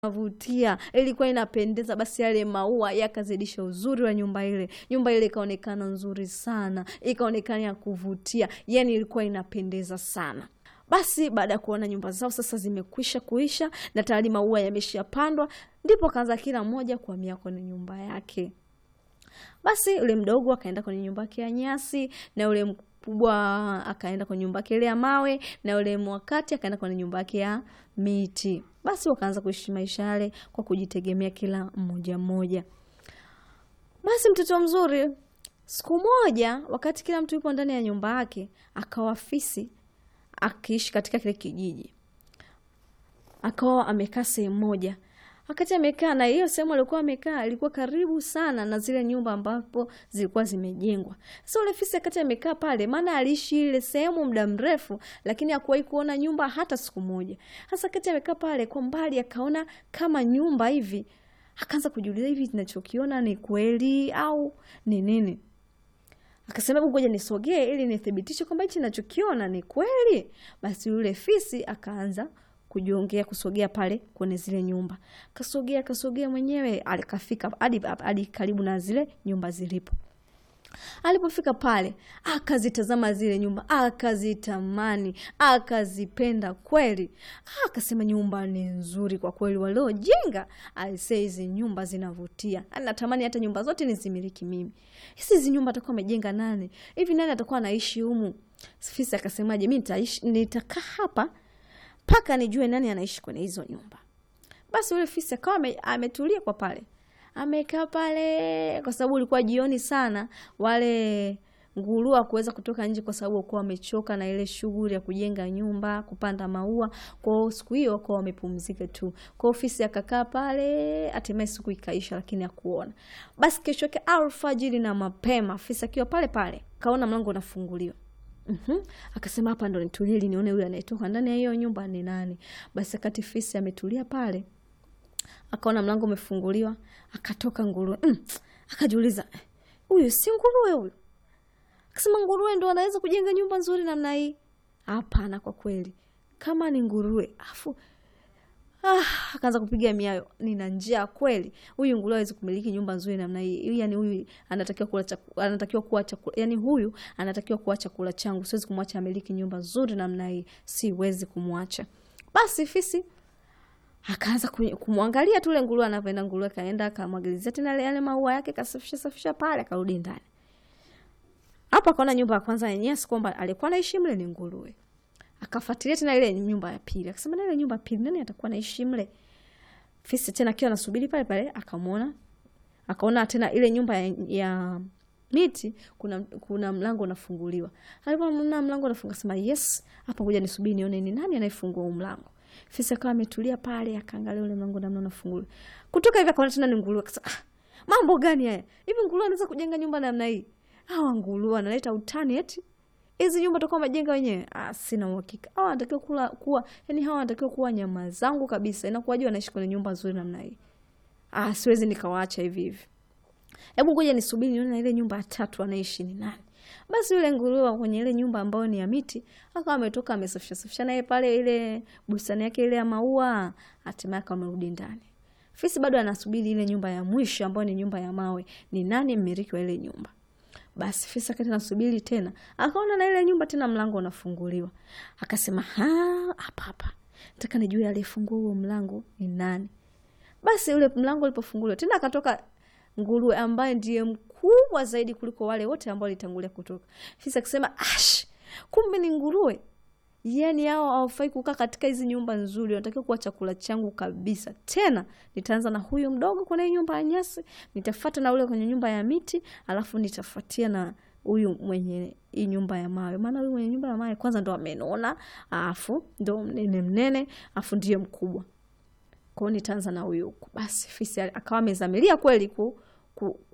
Vutia ilikuwa inapendeza, basi yale maua yakazidisha uzuri wa nyumba ile. Nyumba ile ikaonekana nzuri sana, ikaonekana ya kuvutia, yani ilikuwa inapendeza sana. Basi baada ya kuona nyumba zao sasa zimekwisha kuisha na tayari maua yameshapandwa, ndipo kaanza kila mmoja kuhamia kwenye nyumba yake. Basi yule mdogo akaenda kwenye nyumba yake ya nyasi na yule mkubwa akaenda kwenye nyumba yake ile ya mawe na yule mwakati akaenda kwenye nyumba yake ya miti. Basi wakaanza kuishi maisha yale kwa kujitegemea kila mmoja mmoja. Basi mtoto mzuri, siku moja, wakati kila mtu yupo ndani ya nyumba yake, akawa fisi akiishi katika kile kijiji, akawa amekaa sehemu moja wakati amekaa na hiyo sehemu alikuwa amekaa ilikuwa karibu sana na zile nyumba ambapo zilikuwa zimejengwa. Sasa ule fisi wakati amekaa pale, maana aliishi ile sehemu muda mrefu, lakini hakuwahi kuona nyumba hata siku moja. Sasa wakati amekaa pale, kwa mbali akaona kama nyumba hivi, akaanza kujiuliza, hivi ninachokiona ni kweli au ni nini? Akasema hebu ngoja nisogee ili nithibitishe kwamba hichi ninachokiona ni kweli. Basi yule fisi akaanza kujiongea kusogea pale kwenye zile nyumba, kasogea kasogea mwenyewe, alikafika hadi hadi karibu na zile nyumba zilipo. Alipofika pale, akazitazama zile nyumba, akazitamani, akazipenda kweli. Akasema nyumba ni nzuri kwa kweli, waliojenga aisee, hizi nyumba zinavutia, natamani hata nyumba zote nizimiliki mimi. Hizi nyumba atakuwa amejenga nani hivi? Nani atakuwa anaishi humu? Fisi akasemaje, mi nitakaa hapa mpaka nijue nani anaishi kwenye hizo nyumba. Basi yule fisi akawa ametulia kwa pale, amekaa pale, kwa sababu ulikuwa jioni sana. Wale nguruwe kuweza kutoka nje, kwa sababu walikuwa wamechoka na ile shughuli ya kujenga nyumba, kupanda maua. Kwa hiyo siku hiyo wakawa wamepumzika tu. Kwa hiyo fisi akakaa pale, hatimaye siku ikaisha, lakini hakuona. Basi kesho yake alfajiri na mapema, fisi akiwa pale pale, kaona mlango unafunguliwa. Uhum. Akasema hapa ndo nitulie ili nione yule anayetoka ndani ya hiyo nyumba ni nani. Basi akati fisi ametulia pale, akaona mlango umefunguliwa, akatoka nguruwe. Mm. Akajiuliza, huyu si nguruwe huyu? Akasema nguruwe ndo anaweza kujenga nyumba nzuri namna hii? Hapana, kwa kweli kama ni nguruwe afu Ah, akaanza kupiga miayo, nina njaa kweli. Huyu nguruwe hawezi kumiliki nyumba nzuri namna hii. Yani huyu anatakiwa kula chakula, anatakiwa kuwa chakula. Yani huyu anatakiwa kuwa chakula changu. Siwezi kumwacha amiliki nyumba nzuri namna hii. Siwezi kumwacha. Basi fisi akaanza kumwangalia tu yule nguruwe anavyoenda. Nguruwe kaenda akamwagilizia tena yale maua yake, kasafisha safisha pale, akarudi ndani. Hapo akaona nyumba ya kwanza yenyewe si kwamba alikuwa anaishi mle ni nguruwe. Akafuatilia tena ile nyumba ya pili, akasema na ile nyumba ya pili nani atakuwa naishi mle? Fisi tena akiwa anasubiri pale pale, akamwona akaona tena ile nyumba ya, ya miti kuna kuna mlango unafunguliwa. Alipoona mlango unafunga, sema yes, hapa ngoja nisubiri nione ni nani anayefungua huo mlango. Fisi akawa ametulia pale, akaangalia ule mlango namna unafunguliwa. Kutoka hivi akaona tena ni nguruwe, akasema ah, mambo gani haya? Hivi nguruwe anaweza kujenga nyumba namna hii? Hawa nguruwe analeta utani eti hizi nyumba tutakuwa majenga wenyewe? Ah, sina uhakika. Hawa wanatakiwa kula kuwa, yani hawa wanatakiwa kuwa nyama zangu kabisa. Inakuwaje wanaishi kwenye nyumba nzuri namna hii? Ah, siwezi nikawaacha hivi hivi. Hebu ngoja nisubiri nione ile nyumba ya tatu anaishi ni nani. Basi yule nguruwe kwenye ile nyumba ambayo ni ya miti, akawa ametoka amesafisha safisha naye pale ile bustani yake ile ya maua, hatimaye akawa amerudi ndani. Fisi bado anasubiri ile nyumba ya mwisho ambayo ni nyumba ya mawe. Ni nani mmiliki wa ile nyumba? Basi fisi akati nasubiri tena, akaona na ile nyumba tena mlango unafunguliwa. Akasema ha, hapa hapa nataka nijue aliyefungua huo mlango ni nani. Basi ule mlango ulipofunguliwa tena, akatoka nguruwe ambaye ndiye mkubwa zaidi kuliko wale wote ambao walitangulia kutoka. Fisi akasema ash, kumbe ni nguruwe. Yani hao hawafai kukaa katika hizi nyumba nzuri, wanatakiwa kuwa chakula changu kabisa. Tena nitaanza na huyu mdogo kwenye nyumba ya nyasi, nitafuata na ule kwenye nyumba ya miti, alafu nitafuatia na huyu mwenye hii nyumba ya mawe, maana huyu mwenye nyumba ya mawe kwanza ndo amenona, alafu ndo mnene mnene, alafu ndiye mkubwa. Kwa hiyo nitaanza na huyu huku. Basi fisi akawa amezamilia kweli ku, ku